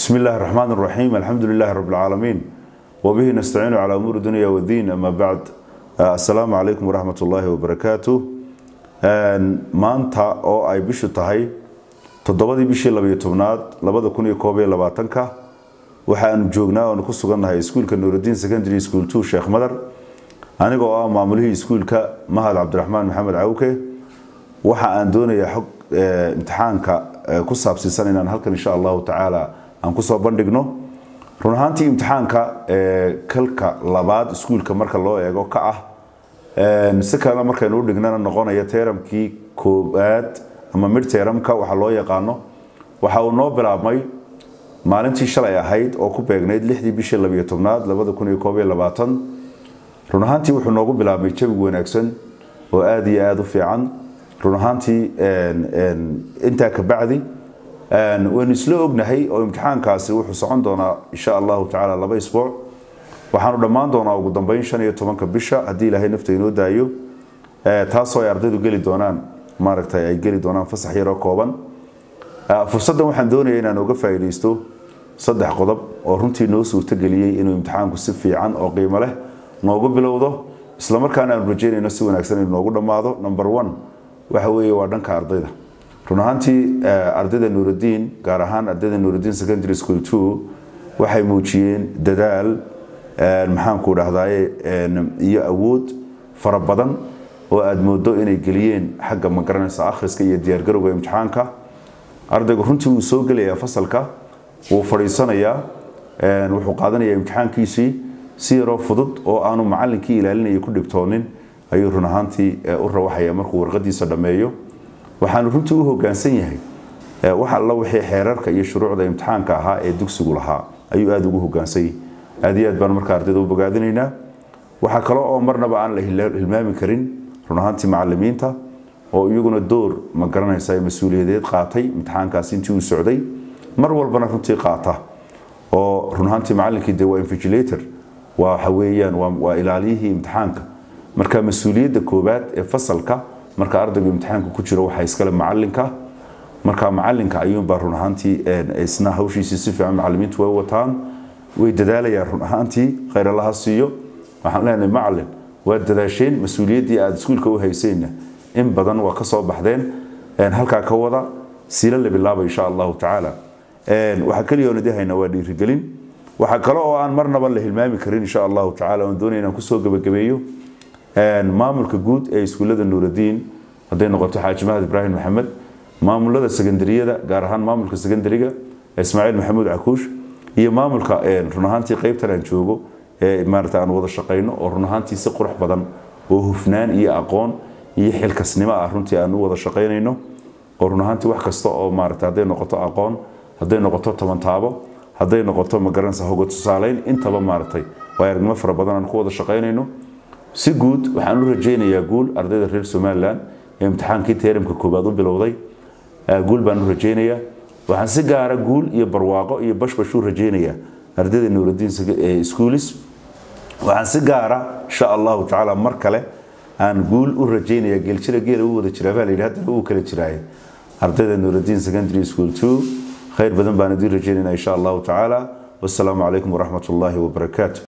بسم الله الرحمن الرحيم الحمد لله رب العالمين وبه نستعين على أمور الدنيا والدين أما بعد السلام عليكم ورحمة الله وبركاته maanta oo ay bishu tahay toddobadii bishii labayo tobnaad labada kun iyo koob iyo labaatanka waxaanu joognaa oonu ku sugannahay iskuulka nuurudiin secondary school two sheekh madar anigoo ah maamulihii iskuulka mahad cabdiraxmaan maxamed cawke waxa aan doonayaa xog imtixaanka ku saabsiisan inaan halkan insha allahu tacaala aan kusoo bandhigno run ahaantii imtixaanka kalka labaad iskuulka marka loo eego ka ah si kalena markaynu u dhignana noqonaya teramkii koobaad ama mid teramka waxa loo yaqaano waxa uu noo bilaabmay maalintii shalay ahayd oo ku beegnayd lixdii bishii labiyo tobnaad labada kun iyo koob iyo labaatan run ahaantii wuxuu noogu bilaabmay jawi wanaagsan oo aada iyo aada u fiican run ahaantii intaa ka bacdi waynu isla ognahay oo imtixaankaasi wuxuu socon doonaa insha allahu tacaala laba isbuuc waxaanu dhammaan doonaa ugu dambeyn shan iyo tobanka bisha haddii ilaahay nafta inoo daayo taasoo ay ardaydu geli doonaan maaragtay ay geli doonaan fasax yaroo kooban fursaddan waxaan doonaya inaan uga faa'iidaysto saddex qodob oo runtii noo suurtageliyey inuu imtixaanku si fiican oo qiimo leh noogu bilowdo islamarkaana aanu rajeynayno si wanaagsan inuu noogu dhammaado number one waxa weeye waa dhanka ardayda run ahaantii ardayda nuurudiin gaar ahaan ardayda nuurudiin secondary school two waxay muujiyeen dadaal maxaanku dhahdaye iyo awood fara badan oo aada moodo inay geliyeen xagga magaranaysa akhriska iyo diyaargarowga imtixaanka ardaygu runtii wuu soo gelayaa fasalka wuu fadhiisanayaa wuxuu qaadanayaa imtixaankiisii si yaroo fudud oo aanu macalinkii ilaalinaya ku dhibtoonin ayuu run ahaantii u rawaxaya markuu warqadiisa dhammeeyo waxaanu runtii u hogaansan yahay wax alla wixii xeerarka iyo shuruucda imtixaanka ahaa ee dugsigu lahaa ayuu aada ugu hogaansan yahay aad iyo aad baan marka ardayda u bogaadinaynaa waxaa kale oo marnaba aan la hilmaami karin run ahaantii macalimiinta oo iyaguna door ma garanaysa mas-uuliyadeed qaatay imtixaankaasi intii uu socday mar walbana runtii qaata oo run ahaantii macalinkii de waa invigilator waa waxa weeyaan waa ilaaliyihii imtixaanka marka mas-uuliyadda koobaad ee fasalka marka ardaygu imtixaanka ku jiro waxaa iskale macalinka marka macalinka ayuunbaa run ahaantii isna hawshiisii si fiican macalimiintu way wataan way dadaalayaan run ahaantii khayr allaha siiyo waxaan leenahay macalin waad dadaasheen mas-uuliyaddii aada iskuulka u hayseenna in badan waa ka soo baxdeen halkaa ka wada siila la bilaaba insha allahu tacaala waxaa keliya oon idin haynaa waa dhiirigelin waxaa kale oo aan marnaba la hilmaami karin insha allahu tacaala oon doonaya inaan kusoo gebagabeeyo maamulka guud ee iskuullada nuurudiin hadday noqoto xaaji mahad ibraahim maxamed maamulada secondariyada gaar ahaan maamulka secondariga ismaaciil maxamuud cakuush iyo maamulka run ahaantii qaybtan aan joogo ee maarata aan wada shaqayno oo run ahaantii si qurux badan oo hufnaan iyo aqoon iyo xilkasnimo ah runtii aan u wada shaqaynayno oo run ahaantii wax kasta oo maarata hadday noqoto aqoon hadday noqoto tabantaabo hadday noqoto magaranaysa hogo tusaaleyn intaba maaragtay waa aragnimo fara badan aan ku wada shaqaynayno si guud waxaan u rajaynayaa guul ardayda reer somalilan ee imtixaankii teeramka koobaad u bilowday guul baan u rajaynayaa waxaan si gaara guul iyo barwaaqo iyo bashbash u rajaynayaa ardayda nuurudiin schoolis waxaan si gaara insha allahu tacaala mar kale aan guul u rajaynaya geeljira geela u wada jiraa baa la yidhi haddana uu kala jiraaye ardayda nuurudiin secondary school two khayr badan baan idiin rajaynayna insha allahu tacaala wassalaamu calaykum waraxmat ullaahi wabarakaatu